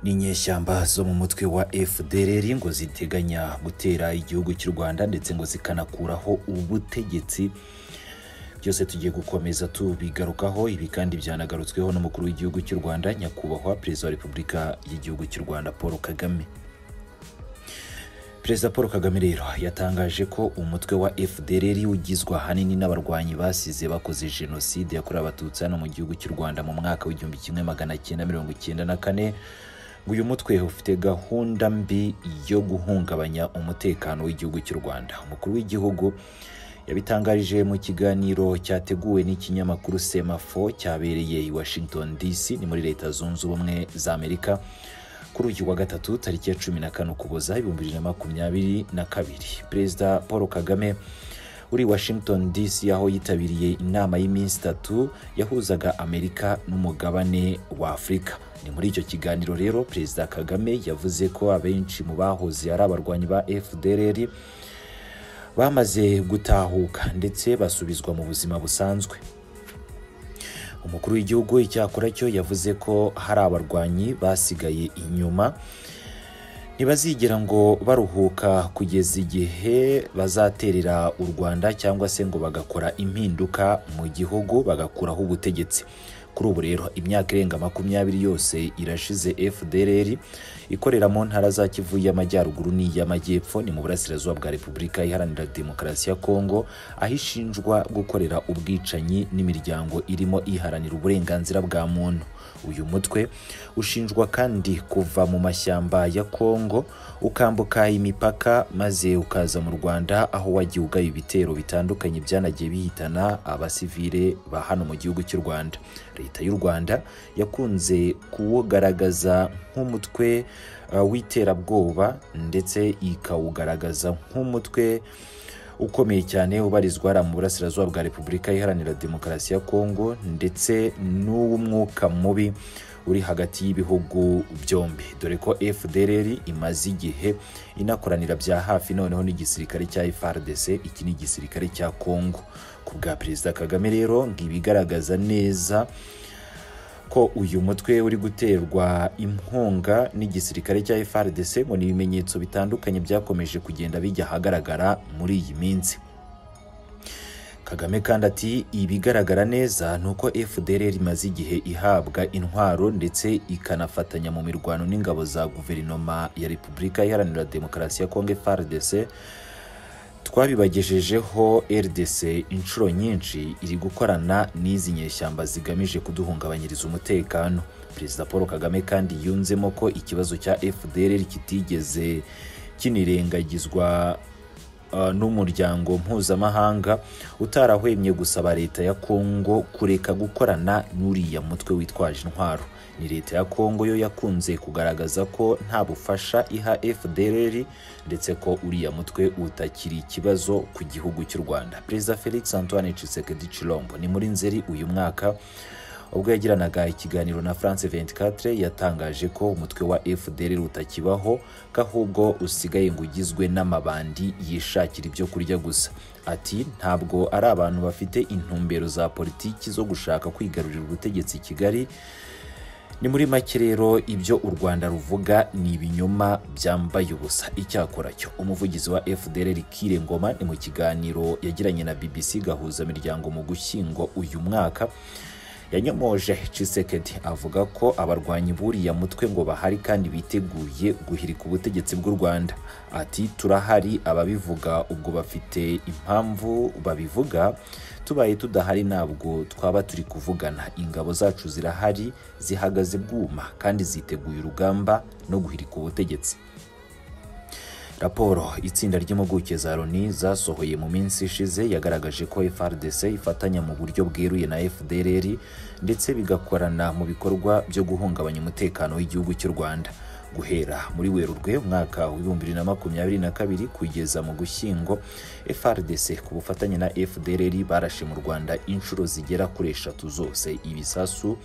n'inyeshyamba zo mu mutwe wa FDLR ngo ziteganya gutera igihugu cy'u Rwanda ndetse ngo zikanakuraho ubutegetsi byose tugiye gukomeza tubigarukaho ibi kandi byanagarutsweho n'umukuru w'igihugu cy'u Rwanda nyakubahwa perezida wa repubulika y'igihugu cy'u Rwanda Paul Kagame Perezida Paul Kagame rero yatangaje ko umutwe wa FDLR ugizwe ahanini n'abarwanyi basize bakoze jenoside yakorewe abatutsi hano mu gihugu cy'u Rwanda mu mwaka w'igihumbi kimwe magana cyenda mirongo icyenda na kane ngo uyu mutwe ufite gahunda mbi yo guhungabanya umutekano w'igihugu cy'u Rwanda umukuru w'igihugu yabitangarije mu kiganiro cyateguwe n'ikinyamakuru Semafo cyabereye i Washington DC ni muri leta zunze ubumwe za Amerika kuri uyu wa gatatu tariki ya cumi na kane ukuboza ibihumbi bibiri na makumyabiri na kabiri perezida paul kagame uri washington dc aho yitabiriye inama y'iminsi itatu yahuzaga amerika n'umugabane wa afurika ni muri icyo kiganiro rero perezida kagame yavuze ko abenshi mu bahoze ari abarwanyi ba fdrr bamaze gutahuka ndetse basubizwa mu buzima busanzwe umukuru w'igihugu icyakora cyo yavuze ko hari abarwanyi basigaye inyuma ntibazigera ngo baruhuka kugeza igihe bazaterera u rwanda cyangwa se ngo bagakora impinduka mu gihugu bagakuraho ubutegetsi kuri ubu rero imyaka irenga makumyabiri yose irashize fdrr ikorera mu ntara za kivu y'amajyaruguru n'iy'amajyepfo ni mu burasirazuba bwa repubulika iharanira demokarasi ya kongo aho ishinjwa gukorera ubwicanyi n'imiryango irimo iharanira uburenganzira bwa muntu uyu mutwe ushinjwa kandi kuva mu mashyamba ya kongo ukambuka imipaka maze ukaza mu rwanda aho wagiye ugaba ibitero bitandukanye byanagiye bihitana abasivile ba hano mu gihugu cy'u rwanda leta y'u rwanda yakunze kuwugaragaza nk'umutwe w'iterabwoba ndetse ikawugaragaza nk'umutwe ukomeye cyane ubarizwa mu burasirazuba bwa repubulika iharanira demokarasi ya kongo ndetse n'uw'umwuka mubi uri hagati y'ibihugu byombi dore ko fdrr imaze igihe inakoranira bya hafi noneho n'igisirikare cya frdc iki ni igisirikare cya congo ku bwa perezida kagame rero ngo ibigaragaza neza ko uyu mutwe uri guterwa inkunga n'igisirikare cya frdc ngo ni ibimenyetso bitandukanye byakomeje kugenda bijya ahagaragara muri iyi minsi Kagame kandi ati ibigaragara neza ni uko FDLR imaze igihe ihabwa intwaro ndetse ikanafatanya mu mirwano n'ingabo za guverinoma ya Repubulika Iharanira Demokarasi ya Kongo FARDC twabibagejejeho RDC inshuro nyinshi iri gukorana n'izi nyeshyamba zigamije kuduhungabanyiriza umutekano Perezida Paul Kagame kandi yunzemo ko ikibazo cya FDLR kitigeze kinirengagizwa n'umuryango mpuzamahanga utarahwemye gusaba leta ya kongo kureka gukorana n'uriya mutwe witwaje intwaro ni leta ya kongo yo yakunze kugaragaza ko nta bufasha iha fdrr ndetse ko uriya mutwe utakiri ikibazo ku gihugu cy'u rwanda perezida felix antoine tshisekedi chilombo ni muri nzeri uyu mwaka ubwo yagiranaga ikiganiro na France 24 yatangaje ko umutwe wa FDLR utakibaho ko ahubwo usigaye ngo ugizwe n'amabandi yishakira ibyo kurya gusa ati ntabwo ari abantu bafite intumbero za politiki zo gushaka kwigarurira ubutegetsi i Kigali ni muri make rero ibyo u Rwanda ruvuga ni ibinyoma byambaye ubusa icyakora cyo umuvugizi wa FDLR Kire Ngoma ni mu kiganiro yagiranye na BBC gahuza miryango mu gushyingo uyu mwaka yanyomoje Tshisekedi avuga ko abarwanyi buriya mutwe ngo bahari kandi biteguye guhirika ubutegetsi bw'u Rwanda ati turahari ababivuga ubwo bafite impamvu babivuga tubaye tudahari ntabwo twaba turi kuvugana ingabo zacu zirahari zihagaze bwuma kandi ziteguye urugamba no guhirika ubutegetsi raporo itsinda ry'impuguke za loni zasohoye mu minsi ishize yagaragaje ko frdc ifatanya mu buryo bweruye na fdrr ndetse bigakorana mu bikorwa byo guhungabanya umutekano w'igihugu cy'u rwanda guhera muri werurwe umwaka w'ibihumbi bibiri na makumyabiri na kabiri kugeza mu gushyingo frdc ku bufatanye na fdrr barashe mu rwanda inshuro zigera kuri eshatu zose ibisasu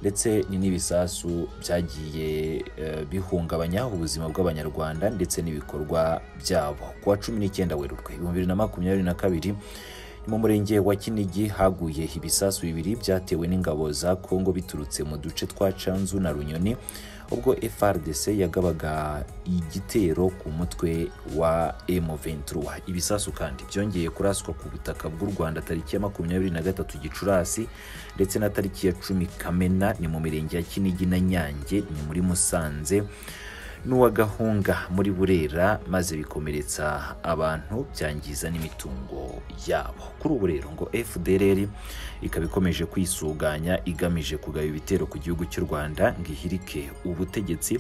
ndetse ni n'ibisasu byagiye bihungabanya ubuzima bw'abanyarwanda ndetse n'ibikorwa byabo kuwa cumi n'icyenda werurwe ibihumbi bibiri na makumyabiri na kabiri ni mu murenge wa Kinigi haguye ibisasu bibiri byatewe n'ingabo za Kongo biturutse mu duce twa Canzu na Runyoni ubwo FRDC yagabaga igitero ku mutwe wa M23 ibisasu kandi byongeye kuraswa ku butaka bw'u Rwanda tariki ya makumyabiri na gatatu Gicurasi ndetse na tariki ya cumi Kamena ni mu mirenge ya Kinigi na Nyange ni muri Musanze n'uwa Gahunga muri Burera maze bikomeretsa abantu byangiza n'imitungo yabo kuri ubu rero ngo FDLR ikaba ikomeje kwisuganya igamije kugaba ibitero ku gihugu cy'u Rwanda ngo ihirike ubutegetsi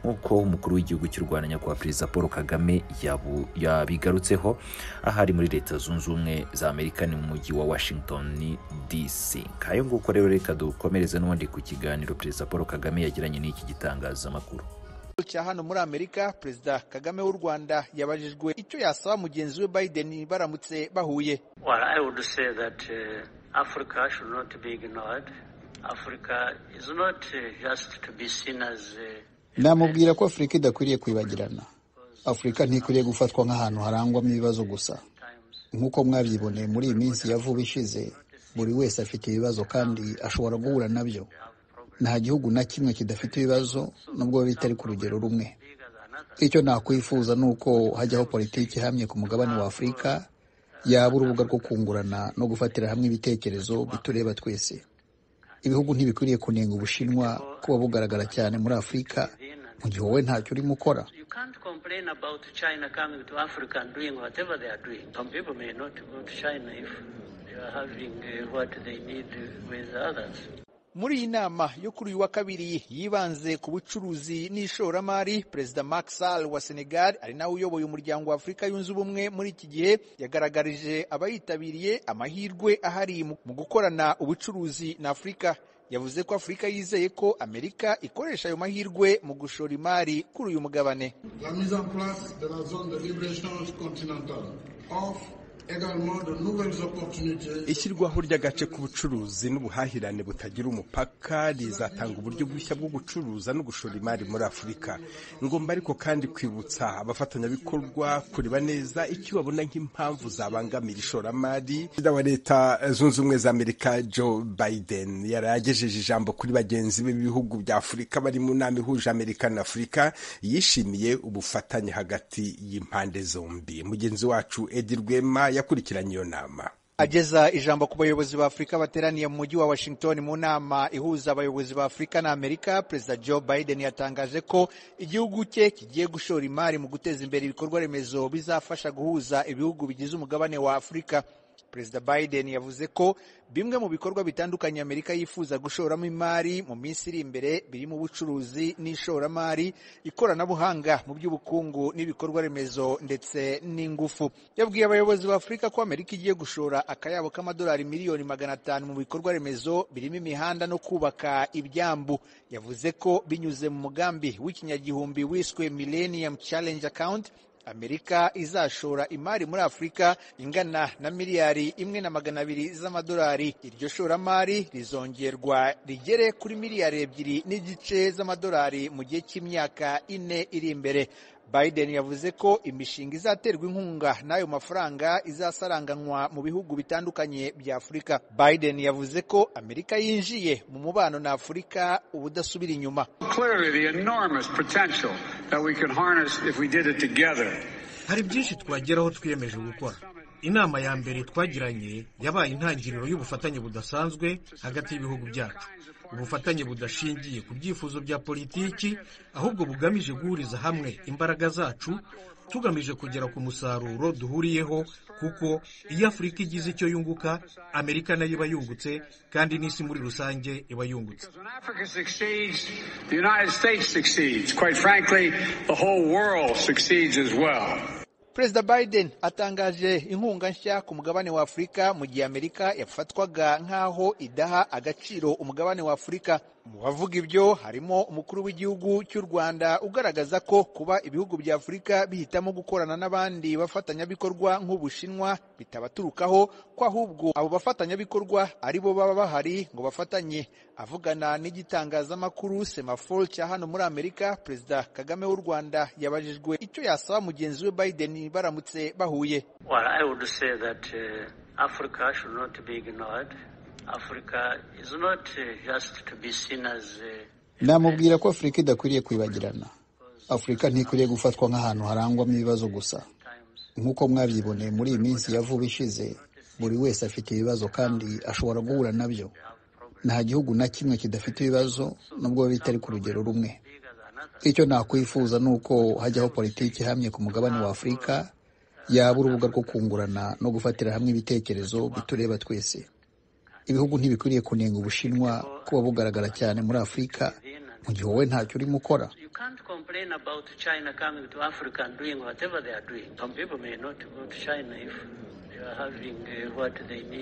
nk'uko umukuru w'igihugu cy'u Rwanda nyakubahwa perezida Paul Kagame yabu- yabigarutseho ahari muri Leta Zunze Ubumwe za Amerika ni mu mujyi wa Washington DC nk'ayo nguko rero reka dukomereze n'ubundi ku kiganiro perezida Paul Kagame yagiranye n'iki gitangazamakuru ikibazo cya hano muri amerika perezida kagame w'u rwanda yabajijwe icyo yasaba mugenzi we biden baramutse bahuye Well, I would say that uh, Africa should not be ignored. Africa is not uh, just to be seen as uh, namubwira ko afurika idakwiriye kwibagirana afurika ntikwiriye gufatwa nk'ahantu harangwamo ibibazo gusa times. nk'uko mwabiboneye muri iyi minsi ya vuba ishize buri wese afite ibibazo kandi ashobora guhura nabyo nta gihugu na kimwe kidafite ibibazo nubwo bitari ku rugero rumwe Bigger than others. icyo nakwifuza ni uko hajyaho politiki ihamye ku mugabane wa afurika yaba urubuga rwo kungurana no gufatira hamwe ibitekerezo bitureba twese ibihugu ntibikwiriye kunenga ubushinwa kuba bugaragara cyane muri afurika mu gihe wowe ntacyo urimo ukora You can't complain about China coming to Africa and doing whatever they are doing. Some people may not go to China if they are having uh, what they need uh, with others. muri iyi nama yo kuri uyu wa kabiri yibanze ku bucuruzi n'ishoramari perezida Macky Sall wa senegal ari nawe uyoboye umuryango wa afurika yunze ubumwe muri iki gihe yagaragarije abayitabiriye amahirwe ahari mu mu gukorana ubucuruzi na afurika yavuze ko afurika yizeye ko amerika ikoresha ayo mahirwe mu gushora imari kuri uyu mugabane la mise en place de la zone de libre-échange continentale offre également de nouvelles opportunités ishyirwaho ry'agace k'ubucuruzi n'ubuhahirane butagira umupaka rizatanga uburyo bushya bwo gucuruza no gushora imari muri afurika ngomba ariko kandi kwibutsa abafatanyabikorwa kureba neza icyo babona nk'impamvu zabangamira ishoramari perezida wa leta zunze ubumwe za amerika joe biden yari yagejeje ijambo kuri bagenzi be b'ibihugu bya afurika bari mu nama ihuje amerika na afurika yishimiye ubufatanye hagati y'impande zombi mugenzi wacu edi rwema yakurikiranye iyo nama ageza ijambo ku bayobozi ba afurika bateraniye mu mujyi wa washington mu nama ihuza abayobozi ba afurika na amerika perezida joe biden yatangaje ko igihugu cye kigiye gushora imari mu guteza imbere ibikorwa remezo bizafasha guhuza ibihugu bigize umugabane wa afurika perezida biden yavuze ko bimwe mu bikorwa bitandukanye amerika yifuza gushoramo imari mu minsi iri imbere birimo ubucuruzi n'ishoramari ikoranabuhanga mu by'ubukungu n'ibikorwa remezo ndetse n'ingufu yabwiye abayobozi ba afurika ko amerika igiye gushora akayabo k'amadolari miliyoni magana atanu mu bikorwa remezo birimo imihanda no kubaka ibyambu yavuze ko binyuze mu mugambi w'ikinyagihumbi wiswe millennium challenge account amerika izashora imari muri afurika ingana na miliyari imwe na magana abiri z'amadolari iryo shoramari rizongerwa rigere kuri miliyari ebyiri n'igice z'amadolari mu gihe cy'imyaka ine iri imbere biden yavuze ko imishinga izaterwa inkunga n'ayo mafaranga izasaranganywa mu bihugu bitandukanye bya afurika biden yavuze ko amerika yinjiye mu mubano na afurika ubudasubira inyuma Clearly, the enormous potential that we could harness if we did it together. hari byinshi twageraho twiyemeje gukora inama ya mbere twagiranye yabaye intangiriro y'ubufatanye budasanzwe hagati y'ibihugu byacu ubufatanye budashingiye ku byifuzo bya politiki ahubwo bugamije guhuriza hamwe imbaraga zacu tugamije kugera ku musaruro duhuriyeho kuko iyo afurika igize icyo yunguka amerika nayo iba yungutse kandi n'isi muri rusange iba yungutse Because when Africa succeeds, the United States succeeds. Quite frankly, the whole world succeeds as well. perezida biden atangaje inkunga nshya ku mugabane wa afurika mu gihe amerika yafatwaga nk'aho idaha agaciro umugabane wa afurika mu bavuga ibyo harimo umukuru w'igihugu cy'u rwanda ugaragaza ko kuba ibihugu bya afurika bihitamo gukorana n'abandi bafatanyabikorwa nk'ubushinwa bitabaturukaho ko ahubwo abo bafatanyabikorwa ari bo baba bahari ngo bafatanye avugana n'igitangazamakuru semaforo cya hano muri amerika perezida kagame w'u rwanda yabajijwe icyo yasaba mugenzi we biden baramutse bahuye Well, I would say that uh, Africa should not be ignored. Africa is not uh, just to be seen as uh, namubwira ko afurika idakwiriye kwibagirana afurika ntikwiriye gufatwa nk'ahantu harangwamo ibibazo gusa nk'uko mwabyiboneye muri iyi minsi ya vuba ishize buri wese afite ibibazo kandi ashobora guhura nabyo nta gihugu na kimwe kidafite ibibazo nubwo biba bitari ku rugero rumwe icyo nakwifuza ni uko hajyaho politiki ihamye ku mugabane wa afurika yaba urubuga rwo kungurana no gufatira hamwe ibitekerezo bitureba twese ibihugu ntibikwiriye kunenga ubushinwa kuba bugaragara cyane muri afurika mu gihe wowe ntacyo urimo ukora You can't complain about China coming to Africa and doing whatever they are doing. Some people may not go to China if they are having uh, what they need.